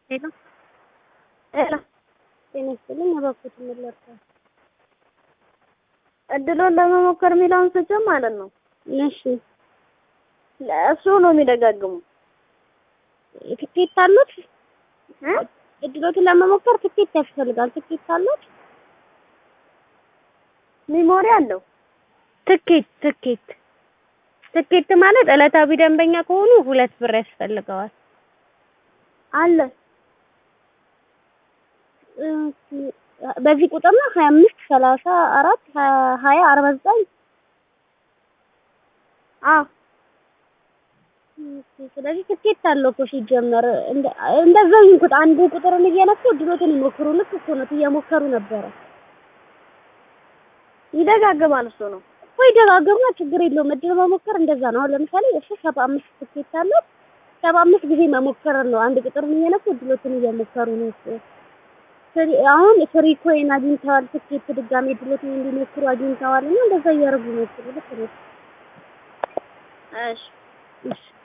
ሄሎ ሄሎ ጤና ይስጥልኝ። እባክዎት ምን ልርዳዎት? እድሉን ለመሞከር የሚለውን ስጭን ማለት ነው። እሺ እሱ ነው የሚደጋግሙ ትኬት አሉት? እ እድሎትን ለመሞከር ትኬት ያስፈልጋል። ትኬት አሉት? ሚሞሪ አለው። ትኬት ትኬት ትኬት ማለት ዕለታዊ ደንበኛ ከሆኑ ሁለት ብር ያስፈልገዋል። አለ በዚህ ቁጥር ነው ሀያ አምስት ሰላሳ አራት ሀያ አርባ ዘጠኝ አዎ ስለዚህ ትኬት አለው እኮ ሲጀመር እንደዛው ይሁን ቁጥር አንዱ ቁጥርን እየነኩ እድሎትን ይሞክሩ። ልክ እኮ ነው እየሞከሩ ነበረ ይደጋግማል። እሱ ነው ወይ ደጋግማ ችግር የለውም። እድል መሞከር እንደዛ ነው። አሁን ለምሳሌ እሱ ሰባ አምስት ትኬት አለው። ሰባ አምስት ጊዜ መሞከር ነው። አንድ ቁጥርን እየነኩ እድሎትን እየሞከሩ ነው። አሁን ፍሪ ኮይን አግኝተዋል። ትኬት ድጋሜ እድሎትን እንዲሞክሩ አግኝተዋል እና እንደዛ እያደረጉ ነው። ልክ ነው። እሺ እሺ